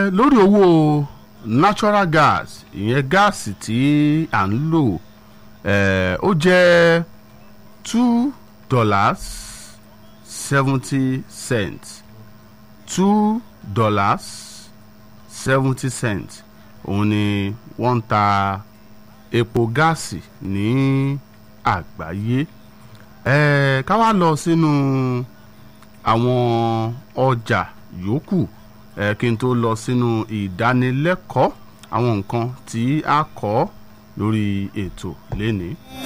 lórí owó natural gas ìyẹn gáàsì tí à ń lò eh, ó jẹ́ two dollars seventy cents two dollars seventy cents òun ni wọ́n ń ta epo gáàsì ní àgbáyé eh, ká wá lọ sínú àwọn ọjà yòókù eh, kí n tó lọ sínú ìdánilẹ́kọ̀ọ́ àwọn nǹkan tí a kọ́ lórí ètò lénìí.